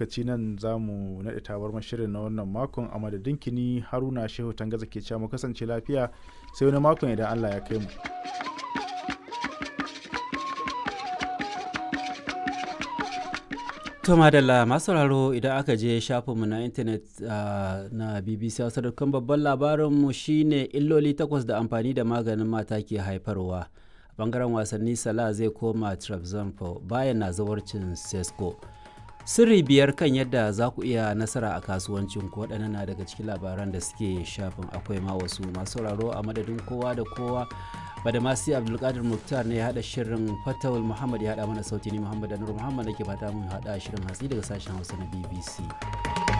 lokaci nan za mu naɗe tabar shirin na wannan makon a madadin kini haruna shehu tangaza ke cewa mu kasance lafiya sai wani makon idan allah ya kai mu To madalla masu sauraro idan aka je shafinmu na intanet na BBC Hausa dukkan babban labarinmu shine illoli takwas da amfani da maganin mata ke haifarwa. A bangaren wasanni Salah zai koma Trabzonspor bayan na zawarcin Sesko. Sirri biyar kan yadda za ku iya nasara a kasuwancin ku waɗannan na daga cikin labaran da suke shafin akwai ma wasu masu sauraro a madadin kowa da kowa badamasi abdulkadir muktar ne ya hada shirin fatawul muhammad ya hada mana sauti ni muhammad anur muhammad da ke fata mun hada shirin hatsi daga sashen hausa na bbc